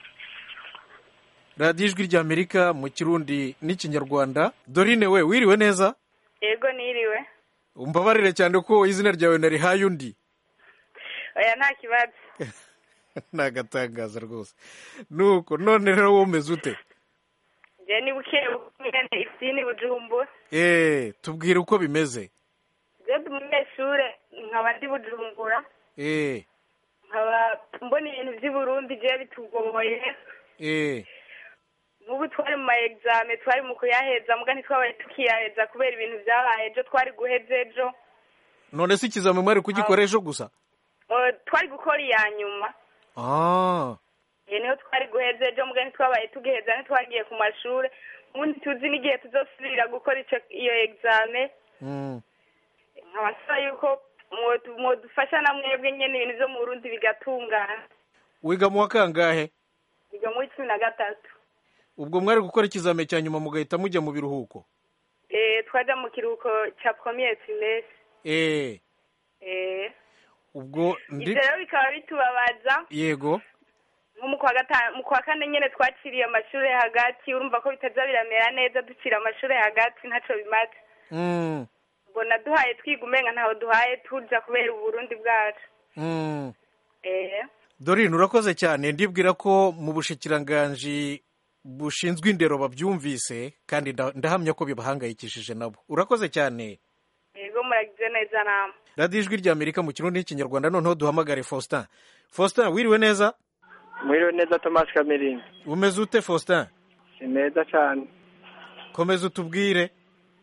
radiyo ijwi ry'amerika mu kirundi n'ikinyarwanda dorine we wiriwe neza yego niriwe umbabarire cyane ko izina ryawe narihaye undi oya nta kibazo ni agatangaza rwose nuko none rero wowe umeze ute je ni buke nyene isini bujumbura eee tubwire uko bimeze je ndi umunyeshure nkaba ndi bujumbura eee nkaba mbona ibintu vy'i burundi je bitugoye eee nk'ubu twari mu ma exame twari mu kuyaheza muga ntitwabaye tukiyaheza kubera ibintu vyabaye ejo twari guheza ejo none se ikizami mwari kugikora ejo gusa O, twari gukora iya nyuma ah iyo niho twari guheza ejo muga ntitwabaye tugiheza ntitwagiye ku mashure ubundi tuzi n'igihe tuzosubirira gukora ico iyo exame mm. nkaba nsaba yuko mwodu- mwodufasha na mwebwe nyene ibintu vyo mu burundi bigatungana wiga mu wa kangahe biga muri cumi na gatatu ubwo mwari gukora ikizami cya nyuma mugahita mujya mu biruhuko Eh, twaja mu kiruhuko ca premier trimestre eee Eh, ubwo ndi ivyo rero bikaba bitubabaza yego nko mu kwa gatanu mu kwa kane nyene twaciriye amashure hagati urumva ko bitaza biramera neza ducira amashure hagati ntaco bimaze mm. mbona duhaye twiga umenga ntaho duhaye tuja kubera uburundi bwacu Mm. eh dorine urakoze cyane ndibwira ko mu bushikiranganji bushinzwe indero babyumvise kandi nda- ndahamya ko bibahangayikishije nabo urakoze cyane yego muragize neza namwe radiyo ijwi rya amerika mu kirundi n'ikinyarwanda noneho duhamagare faustin faustin wiriwe neza mwiriwe neza thomas kamerine umeze ute faustin si meza cyane komeza utubwire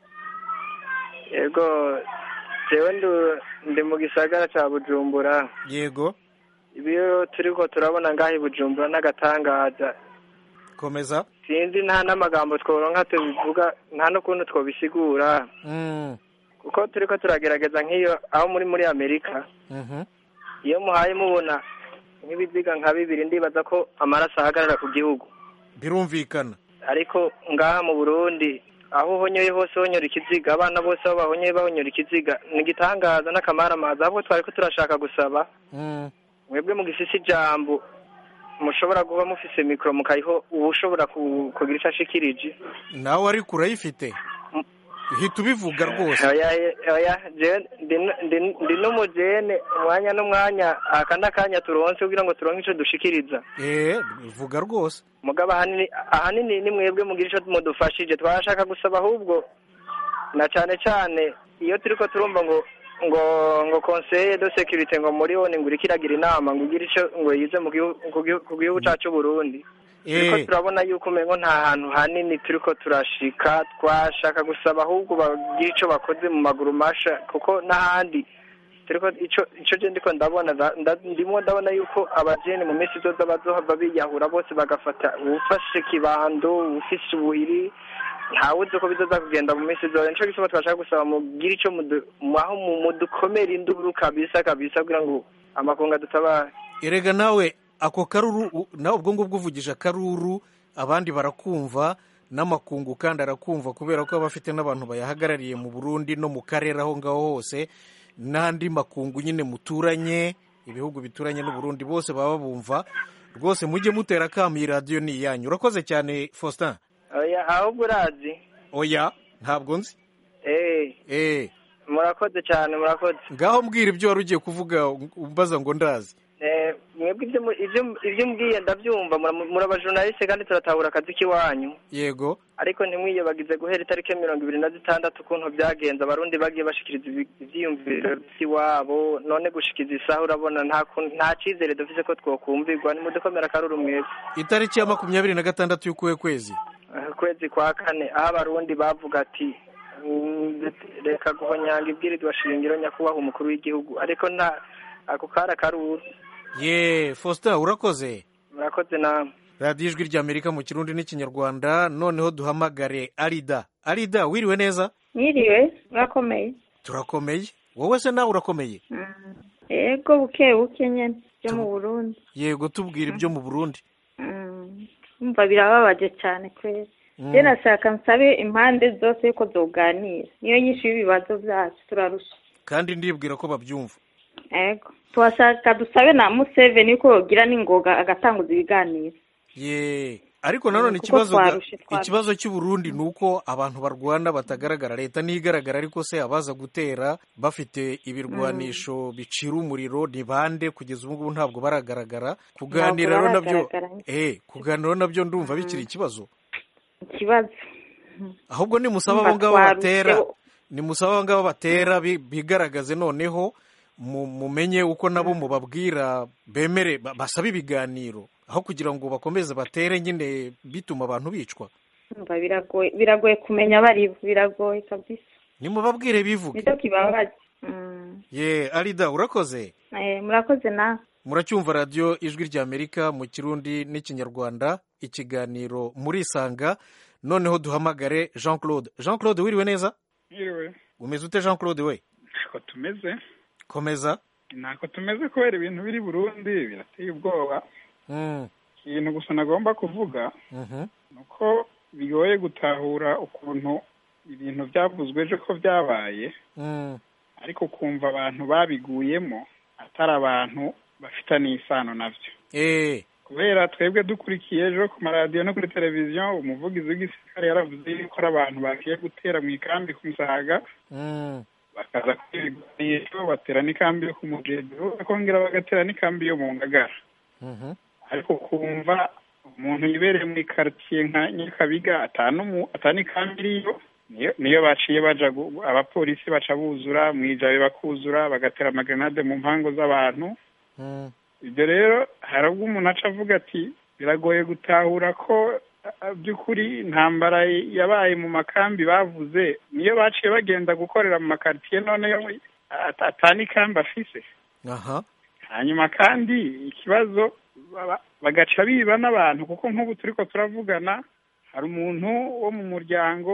yego jewe ndu- ndi mu gisagara cya bujumbura yego ibyo turiko turabona ngaho i bujumbura n'agatangaza komeza sinzi nta n'amagambo tworonka tubivuga nta n'ukuntu twobisigura Mm. kuko turi ko turagerageza nk'iyo aho muri muri amerika iyo muhaye mubona nk'ibiziga nka bibiri ndibaza ko amaraso ahagarara ku gihugu birumvikana ariko ngaha mu burundi aho uhonyoye hose honyora ikiziga abana bose aho bahonyoye bahonyora ikiziga ni igitangaza n'akamaramaza ahubwo twari ko turashaka gusaba mwebwe mu gisisi ijambo mushobora kuba mufise mikoro mukayiho uba ushobora ku- kugira icyo ashikirije nawe ariko urayifite uhita ubivuga rwose oya oya jewe ndi- ndi- ndi n'umujene umwanya n'umwanya aka n'akanya turonse kugira ngo turonke ico dushikiriza eh vuga rwose mugabo ahanini ahanini ni mwebwe mugira ico mudufashije twashaka gusaba ahubwo na cane cane iyo turiko turumva ngo ngo ngo conseil de sécurité ngo muri one ngo iriko iragira inama ngo igire ico ngo yize mu gihu- ku gihu- ku gihugu cacu Burundi turiko Eh. turabona yuko umengo nta hantu hanini turiko turashika twashaka gusaba ahubwo bagira ico bakoze mu maguru masha kuko n'ahandi turiko ico ico je ndiko ndabona nda- nda- ndimo ndabona yuko abajene mu minsi izoza bazohava biyahura bose bagafata uwufashe kibando uwufise ubuhiri ntawe uzi uko bizoza kugenda mu minsi izoza nico gituma twashaka gusaba mugire ico mudu- aho mu- mudukomera induru kabisa kabisa kugira ngo amakungu adutabare erega nawe ako karuru u- nawe ubwo ngubwo uvugisha akaruru abandi barakumva n'amakungu kandi arakumva kubera ko aba afite n'abantu bayahagarariye mu burundi no mu karere aho ngaho hose n'andi makungu nyine muturanye ibihugu bituranye n'uburundi bose baba bumva rwose mujye mutera akamu iyi radiyo ni iyanyu urakoze cyane faustin oya ahubwo urazi oya ntabwo nzi eh eh murakoze cyane murakoze ngaho mbwira ibyo wari ugiye kuvuga umbaza ngo ndazi Eh, mwebwe ibyo mu- ibyo- ibyo mbwiye ndabyumva mura- muri abajournaliste kandi turatahura akazi k'iwanyu yego ariko ntimwiyobagize guhera itariki mirongo ibiri na zitandatu ukuntu byagenze abarundi bagiye bashikiriza ibi- ivyiyumviro vy'iwabo none gushikiza isaha urabona nta kun- nta cizere dufise ko twokumvirwa nimudukomera akaruru mwese itariki ya makumyabiri na gatandatu y'ukuwe kwezi Eh, ukwezi kwa kane aho abarundi bavuga ati "Mm, reka guhonyanga ibwirizwa shingiro nyakubahwa umukuru w'igihugu ariko nta ako kari akaruru ye faustin urakoze murakoze namwe radiyo ijwi ry'amerika mu kirundi n'ikinyarwanda noneho duhamagare arida arida wiriwe neza Mwiriwe murakomeye turakomeye wowe se nawe urakomeye yego buke buke nyene byo mu burundi yego tubwira ibyo mu burundi Mm. umva birababaje cyane kwezi Mm. rero nashaka nsabe impande zose yuko zoganira niyo nyinshi y'ibibazo byacu turarusha kandi ndibwira ko babyumva yego tuhashaka dusabe na museveni yuko yogira n'ingoga agatanguza ibiganiro ye ariko nanone kuko ikibazo ga- twarushe, twarushe. ikibazo cy'uburundi ni uko abantu barwana batagaragara leta ntigaragara ariko se abaza gutera bafite ibirwanisho bicira umuriro ni bande kugeza ubu ngubu ntabwo baragaragara kuganira rero nabyo baragaragara. eh kuganira nabyo ndumva bikiri ikibazo ikibazo ahubwo nimusaba Umva abo ngabo twarushe, batera nimusaba abo ngabo batera bi- bigaragaze noneho mu- mumenye uko nabo mubabwira bemere ba- basabe ibiganiro aho kugira ngo bakomeze batere nyine bituma abantu bicwa umva biragoye biragoye kumenya abari bo biragoye kabisa nimubabwire bivuge nicyo kibabaje Mm. ye arida urakoze Eh, murakoze nawe muracyumva radiyo ijwi ry'amerika mu kirundi n'ikinyarwanda ikiganiro murisanga noneho duhamagare jean claude jean claude wiriwe neza Yiriwe umeze ute jean claude we ntako tumeze komeza ntako tumeze kubera ibintu biri Burundi birateye ubwoba Mm, ikintu gusa nagomba kuvuga mhm. ni uko bigoye gutahura ukuntu ibintu byavuzwe ejo ko byabaye Mm, ariko ukumva abantu babiguyemo atari abantu bafitanye isano nabyo eh kubera twebwe dukurikiye ejo ku maradiyo no kuri televiziyo umuvugizi w'igisirikare yaravuze yuko ari abantu bagiye gutera mu ikambi ku musaga mm, bakaza kwirwanisho batera n'ikambi yo ku mugendo bakongera bagatera n'ikambi yo mu ngagara mhm. ariko kumva umuntu yibereye muri karitsiye nka nyakabiga atanumu atanikambi iriyo niyo niyo baciye baja gu- abapolisi baca buzura mwijabe bakuzura bagatera amagenade mu mpango z'abantu Mm, ibyo rero hari ubwo umuntu aca avuga ati biragoye gutahura ko a- by'ukuri intambara yabaye mu makambi bavuze niyo baciye bagenda gukorera mu makaritsiye none yo at- atanikambi afise aha hanyuma kandi ikibazo baba- bagaca biba n'abantu kuko nk'ubu turiko turavugana hari umuntu wo mu muryango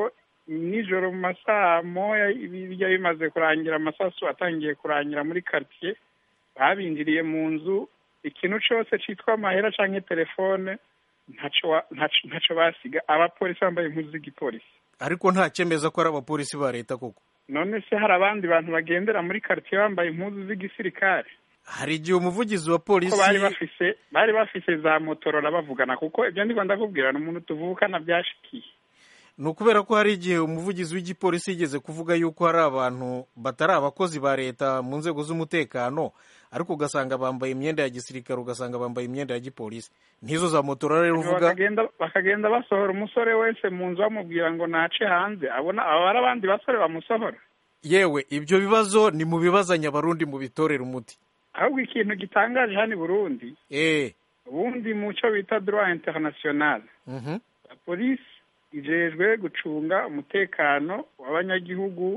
nijoro mu masaha moya bijya bimaze kurangira amasasu atangiye kurangira muri karitsiye babinjiriye mu nzu ikintu cyose cyitwa amahera cyangwa telefone ntaco wa- ntaco ntaco basiga abapolisi bambaye impuzu z'igipolisi ariko nta cyemeza ko ari abapolisi ba leta koko none se hari abandi bantu bagendera muri karitsiye bambaye impuzu z'igisirikare hari igihe umuvugizi wa ko polisi bari bafise bari bafise za motorora bavugana kuko ibyo ndiko ndakubwira ni umuntu tuvukana byashikiye ni ukubera ko hari igihe umuvugizi w'igipolisi yigeze kuvuga yuko hari abantu batari abakozi ba leta mu nzego z'umutekano ariko ugasanga bambaye imyenda ya gisirikare ugasanga bambaye imyenda ya gipolisi n'izo za motorora rero uvuga bakagenda bakagenda basohora umusore wese mu nzu bamubwira ngo nace hanze abona aba ari abandi basore bamusohora yewe ibyo bibazo ni mu bibazanya abarundi mu bitorera umuti ahubwo ikintu gitangaje hano i burundi eh ubundi mu cyo bita droit international mhm polisi ijejwe gucunga umutekano w'abanyagihugu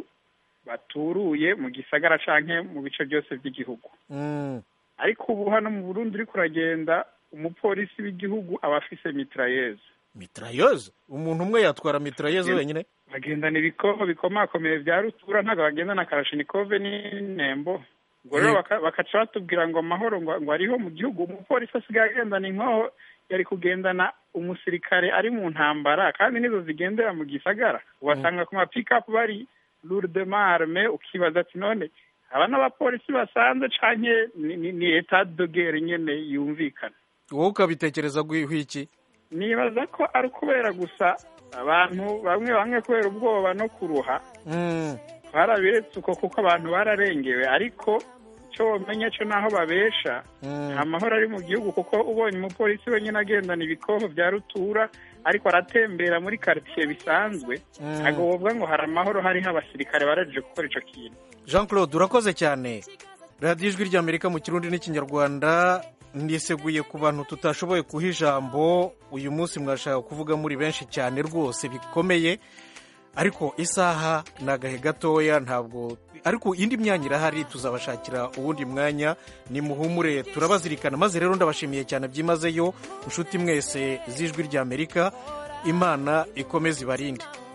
baturuye mu gisagara canke mu bice byose by'igihugu mm. ariko ubu hano mu burundi uriko uragenda umupolisi w'igihugu aba afise mitrayeuse mitrayeuse umuntu umwe yatwara mitrayeuse wenyine bagendana ibikoho bikomakomeye bya rutura ntabwo bagendana karashinikove n'inembo ubwo rero Yego. baka- bakaca batubwira ngo amahoro ngo ngo ariho mu gihugu umupolisi asigaye agendana inkoho yari kugendana umusirikare ari mu ntambara kandi nizo zigendera mu gisagara ubasanga ku mapikapu bari lourdement arme ukibaza ati none aba n'abapolisi basanzwe canke ni- ni ni etat de guerre nyene yumvikana wowe ukabitekereza guhiho iki nibaza ko ari ukubera gusa abantu bamwe bamwe kubera ubwoba no kuruha mm. barabiretse uko kuko abantu bararengewe ariko icyo wamenya cyo naho babesha nta mahoro ari mu gihugu kuko ubonye umupolisi wenyine agendana ibikoho bya rutura ariko aratembera muri karitsiye bisanzwe Mm. ntabwo wovuga ngo hari amahoro hariho abasirikare baraje gukora ico kintu jean claude urakoze cyane radiyo ijwi ry'amerika mu kirundi n'ikinyarwanda niseguye ku bantu tutashoboye kuha ijambo uyu munsi mwashaka kuvuga muri benshi cyane rwose bikomeye ariko isaha ni agahe gatoya ntabwo ariko indi myanya irahari tuzabashakira uwundi mwanya ni muhumure turabazirikana maze rero ndabashimiye cyane byimazeyo inshuti mwese z'ijwi ry'amerika imana ikomeze ibarinde